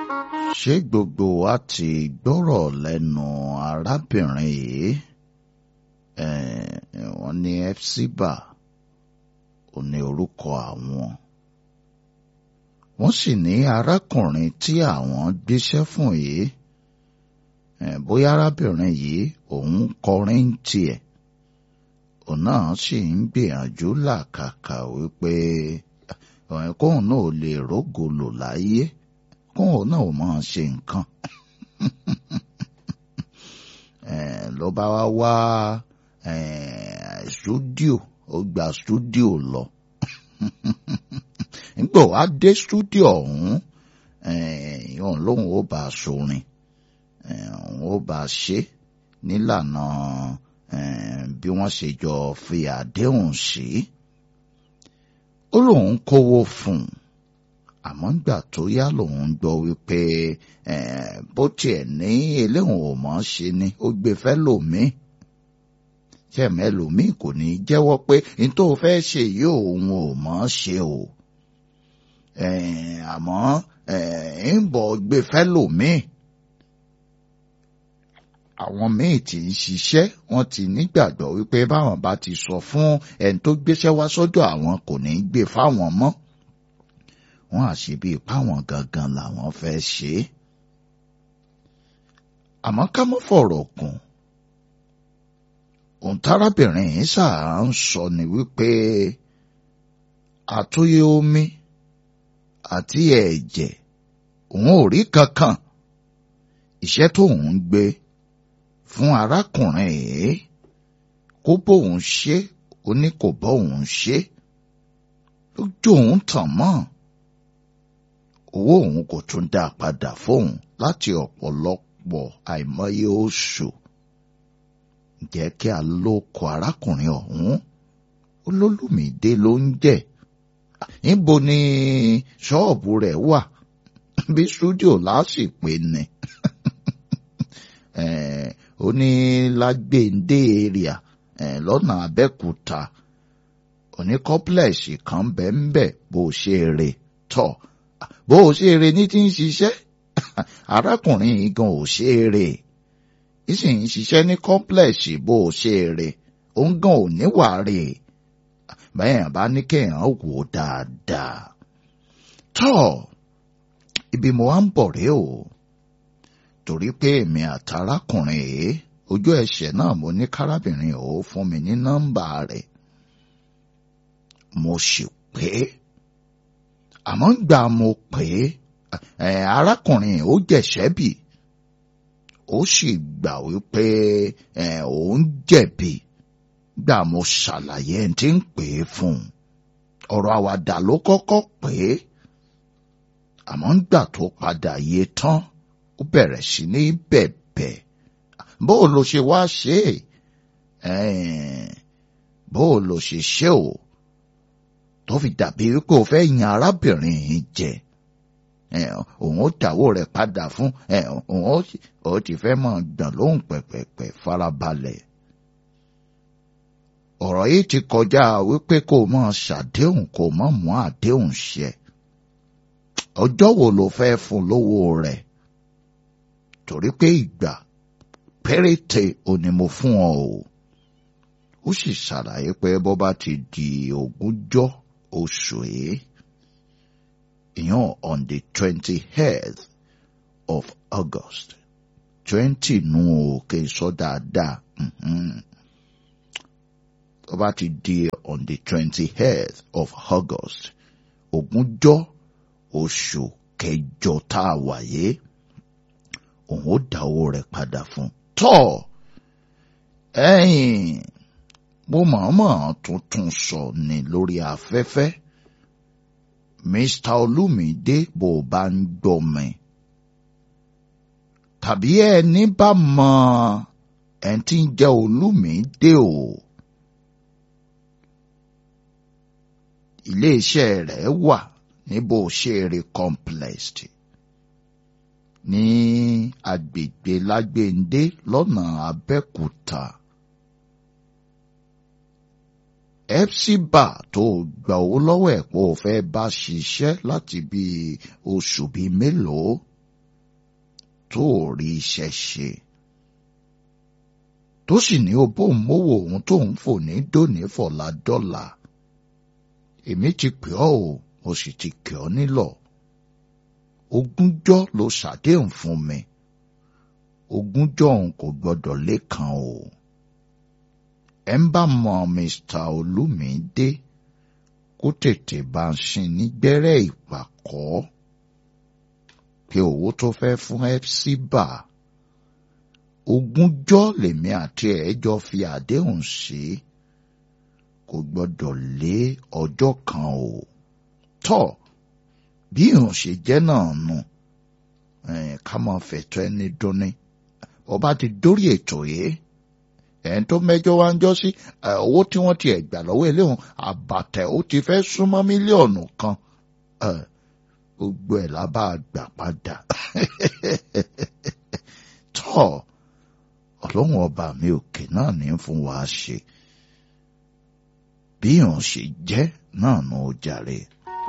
ṣé gbogbo wa ti gbọ́rọ̀ lẹ́nu arábìnrin yìí Eh, wọ́n ní fcba ò ní orúkọ àwọn wọ́n sì ní arákùnrin tí àwọn gbéṣẹ́ fún yìí eh, bóyá arábìnrin yìí òun kọrin ń tiẹ̀ òun náà sì ń gbìyànjú làkàkà wípé eh, kóun náà lè rógòlò láyé kóun náà máa ṣe nǹkan eh, ló bá wá wá stúdíò ó gba stúdíò lọ nígbà wá dé stúdíò ọ̀hún ìhàn lóhùn ó bá a sorin òun ó bá a ṣe nílànà bí wọ́n ṣe jọ fi àdéhùn sí ó lóun kówó fún un àmọ́ nígbà tó yá lòun gbọ́ wípé bó tiẹ̀ ní eléhùn ò mọ̀ ṣe ni ó gbé fẹ́ lòmíì tẹ̀mí ẹlòmíì kò ní jẹ́wọ́ pé n tó fẹ́ ṣe yìí òun ò mọ̀ ṣe o àmọ́ ń bọ̀ gbé fẹ́lòmíì àwọn míì tí ń ṣiṣẹ́ wọ́n ti nígbàgbọ́ wípé báwọn bá ti sọ fún ẹni tó gbéṣẹ́ wá sọ́dọ̀ àwọn kò ní gbé fáwọn mọ́ wọ́n á ṣe bíi páwọn gangan làwọn fẹ́ ṣe é àmọ́ ká mọ́ fọ̀rọ̀ kùn ohun tárábìnrin yìí ṣáà ń sọ ni wípé àtúnyẹ omi àti ẹ̀jẹ̀ òun ò rí kankan iṣẹ́ tóun ń gbé fún arákùnrin yìí kó bóun ṣe ó ní kò bóun ṣe lójú òun tàn mọ́ owó òun kò tún dá padà fóun láti ọ̀pọ̀lọpọ̀ àìmọye oṣù jẹ́ kí a lóko arákùnrin ọ̀hún olólùmídé ló ń jẹ́ níbo ni ṣọ́ọ̀bù rẹ̀ wà bí stúdíò lásìpé ni ó ní lágbèǹdé area lọ́nà abẹ́kúta òní kọ́pílẹ̀sì kan bẹ́ẹ̀ bó ṣe rè tọ̀ bó ṣe rè ní ti ń ṣiṣẹ́ arákùnrin yìí gan ò ṣe rè ìsì ń ṣiṣẹ́ ní kọ́ńplẹ̀sì bó o ṣe rè òun gan ò níwà rè bẹ́ẹ̀ bá ní kéèyàn wò dáadáa. tọ́ ibi mo wá ń bọ̀ rèé o torí pé èmi àtàrákùnrin yìí ojú ẹsẹ̀ náà mo ní kárábìnrin ò fún mi ní nọ́mbà rẹ̀ mo sì pé àmọ́ gbà mo pé arákùnrin ó jẹ̀ṣẹ́ bì ó sì gbà wípé òun jẹ̀bi gbà mo ṣàlàyé ẹni tí ń pè é fún un ọ̀rọ̀ àwàdà ló kọ́kọ́ pè é àmọ́ ńgbà tó padà yé tán ó bẹ̀rẹ̀ sí ní bẹ̀bẹ̀ bó ló ṣe wá ṣe é bó ló ṣe ṣe o tó fi dàbí wípé o fẹ́ yan arábìnrin yìí jẹ òun ó dàwó rẹ̀ padà fún òun ó ti fẹ́ máa gbọ̀n lóhùn pẹ̀pẹ̀pẹ̀ farabalẹ̀. ọ̀rọ̀ yìí ti kọjá wípé kó o máa ṣàdéhùn kó o máa mú àdéhùn ṣẹ. ọjọ́ wo ló fẹ́ fún lówó rẹ̀? torí pé ìgbà péréte ò ní mo fún ọ o. ó sì ṣàlàyé pé bó bá ti di ogúnjọ́ oṣù yìí ìyàn on the twenty-eighth of August twenty nù òkè sọ dáadáa tó bá ti di on the twenty-eighth of August ogúnjọ́ oṣù kẹjọ tá a wáyé òun ó dá owó rẹ̀ padà fún tọ́ ẹ̀yìn mo mọ̀ọ́mọ̀ tuntun sọ ni lórí afẹ́fẹ́. Mr. Olúmídé bó o bá ń gbọ́ mi. Tàbí ẹni bá mọ ẹni tí ń jẹ́ Olúmídé o. Iléeṣẹ́ rẹ̀ wà ní bó ṣe rí complex ní agbègbè Lágbèndé lọ́nà Abẹ́òkúta. epsiba tó gba owó lọ́wọ́ ẹ̀ pé ó fẹ́ bá ṣiṣẹ́ láti bí oṣù bíi mélòó tó rí iṣẹ́ ṣe tó sì ní o bóun mówó òun tó ń fò ní dòní fọ̀la dọ́là èmi ti pè ọ́ o mo sì ti kẹ́ ọ nílọ̀ ogúnjọ́ ló ṣàdéhùn fún mi ogúnjọ́ òun kò gbọ́dọ̀ lékan o ẹ ń bá mọ Mr. Olúmídé kó tètè bá ń sin nígbẹ́rẹ́ ìpàkọ́ pé owó tó fẹ́ fún ẹ́psíbà ogúnjọ́ lèmi àti ẹ̀ jọ fi àdéhùn sí kò gbọ́dọ̀ lé ọjọ́ kan o tọ́ bí ìhùn ṣe jẹ́ náà nù ká máa fẹ̀tọ́ ẹni dúnni ọba ti dórí ètò yìí ẹ̀ń tó mẹ́jọ wá ń jọ sí owó tí wọ́n ti ẹ̀gbà lọ́wọ́ eléhùn àbàtẹ̀ ó ti fẹ́ súnmọ́ mílíọ̀nù kan gbogbo ẹ̀ lábá gbà padà tọ́ ọlọ́run ọba mi òkè náà ní fún wa ṣe bí ìhùn ṣe jẹ́ náà nù ó jàre.